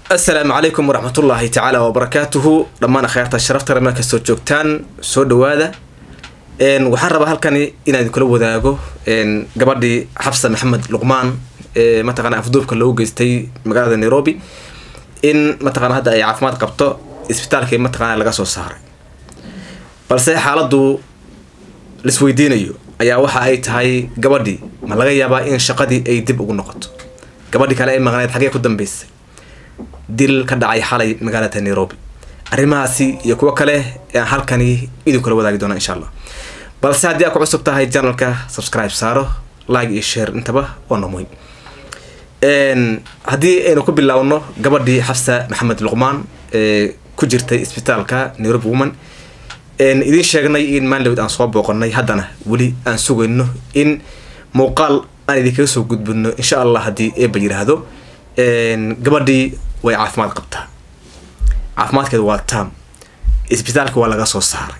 asalaamu calaykum waraxmatullaahi tacaala wabarakaatuhu dhammaan akhyaarta sharafta rama kastoo joogtaan soo dhawaada waxaan rabaa halkani inaan idinkula wadaago gabadhii xabsa maxamed luqmaan ee mataqana afduubka loogu geystay magaalada nairobi in mataqana hadda ay caafimaad qabto isbitaalkii mataqana laga soo saaray balse xaaladdu laisweydiinayo ayaa waxa ay tahay gabadhii ma laga yaabaa in shaqadii ay dib ugu noqoto gabadhii kale ay maqneed xagee ku dambeysay dil ka dhacay xalay magaalada nairobi arrimahaasi iyo kuwo kale aan halkani idinkula wadaagi doona insha allah balse haddii aad ku cusub tahay janalka subscribe saaro like iyo share intaba waa no muhim haddii aynu ku bilaawno gabadhii xafsa maxamed luqmaan ee ku jirtay isbitaalka nairobi woman idiin sheegnay in maanlawd aan soo booqanay haddana weli aan sugayno in muuqaal aan idinkaga soo gudbino insha allah haddii eeba yiraahdo gabadhii way caafimaad qabtaa caafimaadkeeda waa tam isbitaalka waa laga soo saaray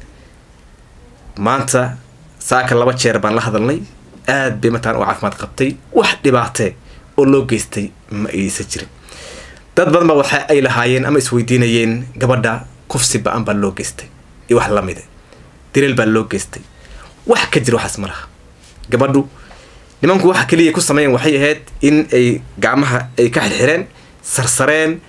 maanta saaka laba jeer baan la hadalnay aad bay mataqana u caafimaad qabtay wax dhibaatee oo loo geystay ma aysan jirin dad badan ba waxa ay lahaayeen ama isweydiinayeen gabadha kufsi ba-an baa loo geystay iyo wax lamide dileel baa loo geystay wax ka jira waxaas ma laha gabadhu nimanku waxa keliya ku sameeyan waxay ahayd in ay gacmaha ay ka xirxireen sarsareen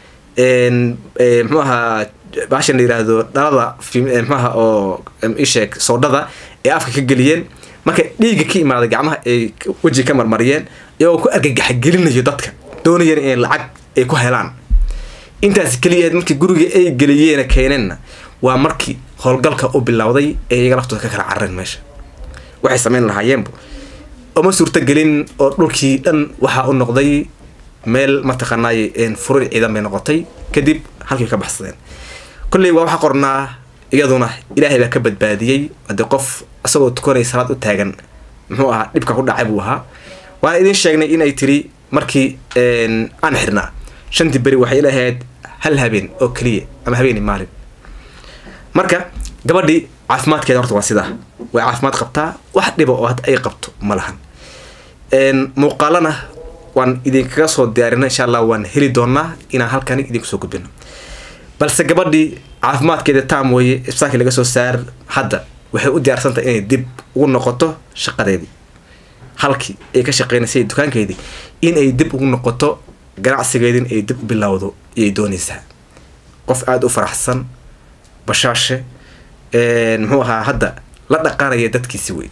mxuu ahaa baashan la yiraahdo dhalada mxuaha oo isheeg soodhada ee afka ka geliyeen marka dhiigga ka imaaday gacmaha ay weji ka marmariyeen iyagoo ku argagaxa gelinayo dadka doonayeen inay lacag ay ku helaan intaas keliya ahayd markii guriga ay geliyeena keeneenna waa markii howlgalka u bilowday ee iyaga laftooda ka kala carareen meesha waxay sameyn lahaayeenbu uma suurtagelin oo dhulkii dhan waxaa u noqday meel mataqaanaay furir ciidan bay noqotay kadib halkii ka baxsadeen kolley waa waxaa qornaa iyaduna ilaahay baa ka badbaadiyey haddii qof isagoo tukanay salaad u taagan muxuu ahaa dhibka ku dhacay buu ahaa waana idiin sheegnay inay tiri markii aan xirnaa shantii beri waxay ilahayd hal habeen oo keliya ama habeeni maalin marka gabadhii caafimaadkeeda horta waa sidaa way caafimaad qabtaa wax dhiba oo hadda ay qabto ma lahan muuqaalana waan idinkaga soo diyaarina insha allah waan heli doonaa inaan halkani idinku soo gudbino balse gabadhii caafimaadkeeda taam weeye isbitaalkii laga soo saar hadda waxay u diyaarsantahay inay dib ugu noqoto shaqadeedii halkii ay ka shaqeynaysay dukaankeedii inay dib ugu noqoto ganacsigeedin ay dib u bilowdo ayay doonaysaa qof aada u faraxsan bashaashe muxuu ahaa hadda la dhaqanaya dadkiisi wey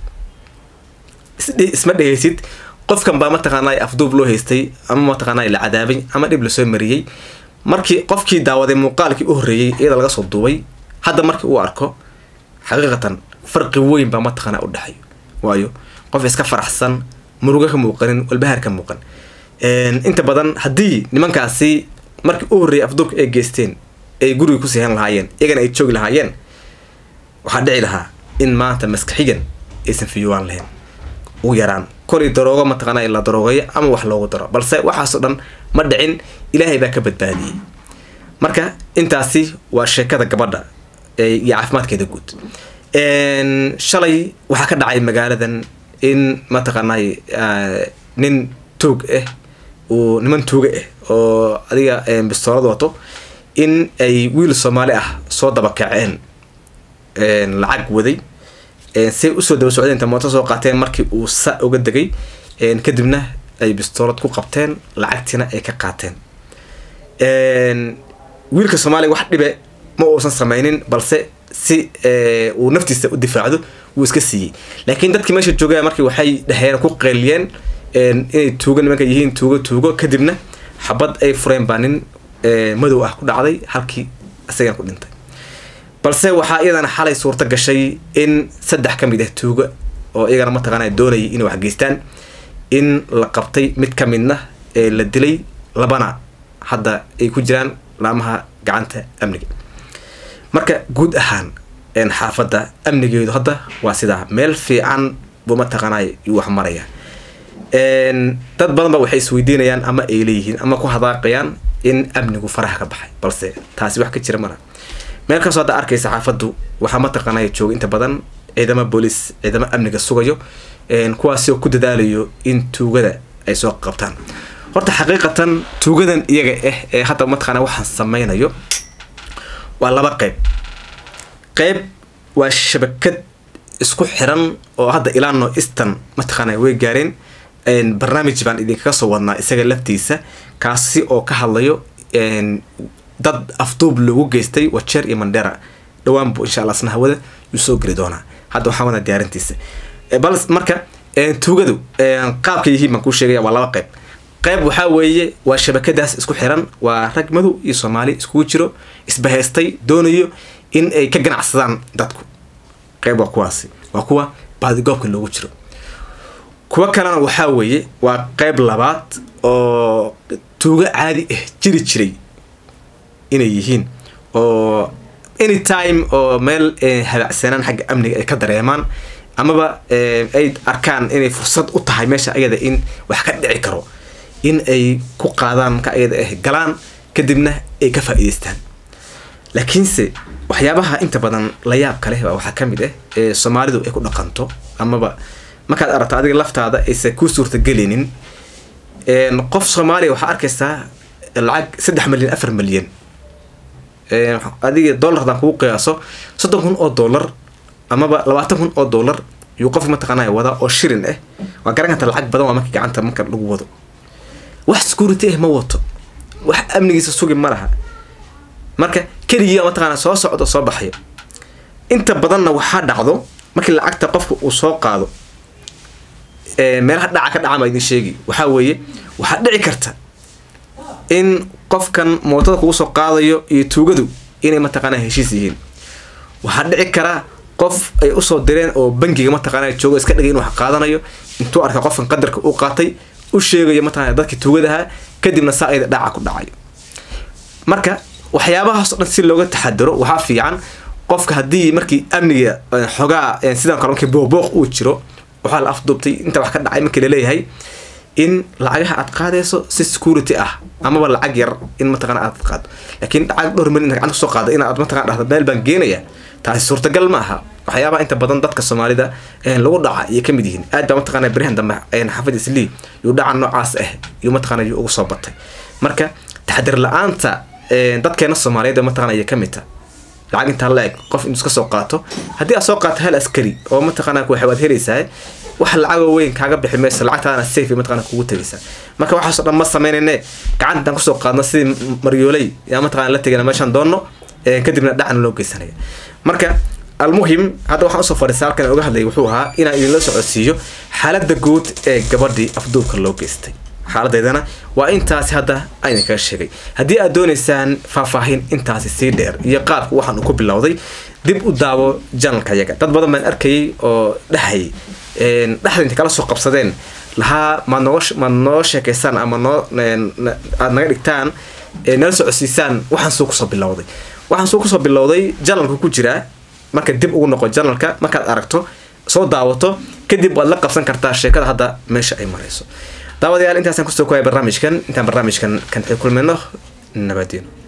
isma dhehaysid qofkan baa mataqaanaa afduub loo haystay ama mataqaanaa la cadaabay ama dhib lasoo mariyey markii qofkii daawaday muuqaalkii u horreeyey iyada laga soo duubay hadda markii uu arko xaqiiqatan farqi weyn baa mataqaanaa u dhexeeyo waayo qof iska faraxsan murugo ka muuqanin walbahaar ka muuqan inta badan haddii nimankaasi markii u horreeyay afduubka ay geysteen ay guriga ku sihan lahaayeen iyagana ay joogi lahaayeen waxaa dhici lahaa in maanta maskaxigan aysan fiyuwaan lahayn ugu yaraan kolay daroogo mataqaana la daroogayo ama wax loogu daro balse waxaasoo dhan ma dhicin ilaahay baa ka badbaadiyey marka intaasi waa sheekada gabadha iyo caafimaadkeeda guud shalay waxaa ka dhacay magaaladan in mataqaanay nin tuug ah uu niman tuuga ah oo adiga bistoolad wato in ay wiil soomaali ah soo dabakaceen lacag waday say usoo daba socdeen inta mooto soo qaateen markii uu sa uga degay kadibna ay bistoolad ku qabteen lacagtiina ay ka qaateen wiilka soomaaliya wax dhibe ma uusan sameynin balse si uu naftiisa u difaacdo wuu iska siiyey laakiin dadkii meesha joogaya markii waxay dheheen ku qeyliyeen inay tuugo nimanka yihiin tuugo tuugo kadibna xabad ay fureen baa nin madow ah ku dhacday halkii isagana ku dhintay balse waxaa iyadana xalay suurto gashay in saddex ka mid ah tuuga oo iyagana mataqaana doonayay inay wax geystaan in la qabtay mid ka midna ee la dilay labana hadda ay ku jiraan laamaha gacanta amniga marka guud ahaan xaafadda amnigeedu hadda waa sidaa meel fiican buu mataqaanay yuu wax maraya dad badan ba waxay isweydiinayaan ama ay leeyihiin ama ku hadaaqayaan in amnigu faraha ka baxay balse taasi wax ka jira mala meel kastoo hadda arkaysa xaafaddu waxaa mataqaanay jooga inta badan ciidamo booliis ciidamo amniga sugayo kuwaasoo ku dadaalayo in tuugada ay soo qabtaan horta xaqiiqatan tuugadan iyaga ah ee hadda mataqaana waxaan sameynayo waa laba qeyb qeyb waa shabakad isku xiran oo hadda ilaa no eastern mataqaana way gaareen barnaamij baan idinkaga soo wadnaa isaga laftiisa kaasi oo ka hadlayo dad afduub loogu geystay wajeer iyo mandera dhawaan bu insha allah asna hawada yuu soo geli doonaa hadda waxaan wadaa diyaarintiisa bal marka tuugadu qaabka yihiin baan kuu sheegaya waa laba qeyb qeyb waxaa weeye waa shabakadaas isku xiran waa rag madow iyo soomaali iskugu jiro isbahaystay doonayo in ay ka ganacsadaan dadku qeyb waa kuwaasi waa kuwa baadigoobka loogu jiro kuwa kalena waxaa weeye waa qeyb labaad oo tuugo caadi ah jiri jiray inay yihiin oo anytime oo meel habacsanaan xagga amniga ay ka dareemaan amaba ay arkaan inay fursad u tahay meesha ayada in wax ka dhici karo in ay ku qaadaan marka ayada ah galaan kadibna ay ka faa'iidaystaan laakiinse waxyaabaha inta badan la yaabka leh waxaa ka mid ah ee soomaalidu ay ku dhaqanto amaba markaad aragto adiga laftaada aysan kuu suurtagelinin qof soomaaliya waxaa arkaysaa lacag saddex milyan afar milyan adiga dollar hadaan kugu qiyaaso soddon kun oo dollar amaba labaatan kun oo dollar yuu qof mataqaanaa wadaa oo shirin ah waa garan karta lacag badan waa marka gacanta marka lagu wado wax security ah ma wato wax amnigiisa sugi ma laha marka keligii mataqaanaa soo socdo soo baxayo inta badanna waxaa dhacdo markii lacagta qofka uu soo qaado meelaha dhaca ka dhaca maa idin sheegi waxaa weeye waxaa dhici karta in qofkan mootada kugu soo qaadayo iyo tuugadu inay mataqaanaa heshiis yihiin waxaa dhici karaa qof ay usoo direen oo bangiga mataqaana joogo iska dhigay inuu wax qaadanayo intuu arka qofkan qadarka uu qaatay u sheegayo mataqana dadkii tuugadaha kadibna saa ayda dhaca ku dhacayo marka waxyaabahaas o dhan si looga taxadaro waxaa fiican qofka haddii markii amniga xogaa sidaan kale markii boobooq uu jiro waxaa la afduubtay inta wax ka dhacay markii laleeyahay in lacagaha aad qaadayso si security ah amaba lacag yar in mataqana aad qaado laakiin lacag dhowr milyan gacanta kusoo qaada inaad mataqana dhahdo meel baan geenaya taasi suurtagal ma aha waxyaabaha inta badan dadka soomaalida lagu dhaca iyo kamid yihiin aad baa mataqana berihan dambe xafid islii yuu dhaca noocaas ah yuu mataqana yuu ugu soo batay marka taxadir la-aanta dadkeena soomaaliyeed mataqana ayay kamid tahay lacag intaa la eg qof inuu iska soo qaato haddii aad soo qaato hal askari oo mataqana waad helaysaa wax lacagoo weyn kaaga bixi mayso lacagtaadana safe mataqana kugu tegaysaa marka waxaasoo dhan ma samaynayne gacanta intaan kusoo qaadno sidii maryooley yaa mataqana la tegana meeshaan doonno kadibna dhacna loo geysanaya marka almuhim hadda waxaan usoo fadhiisa halkan oga hadlay wuxuu ahaa inaan idinla socodsiiyo xaaladda guud ee gabadhii afduubka loo geystay xaaladeedana waa intaasi hadda ayna kaga sheegay haddii aad doonaysaan faahfaahin intaasi sii dheer iyo qaabka waxaan uu ku bilowday dib u daawo janalka yaga dad badan baan arkayay oo dhahayay dhexda intay kala soo qabsadeen lahaa maad nooga maad noo sheekaysaan ama noo aad naga dhigtaan nala socodsiisaan waxaan suu kusoo bilowday waxaan suu kusoo bilowday janalka ku jiraa marka dib ugu noqo janalka markaad aragto soo daawato kadib waad la qabsan kartaa sheekada hadda meesha ay marayso daawadayaal intaasaan kusoo kuwaya barnaamijkan intaan barnaamijkan kan kulmayno nabadiino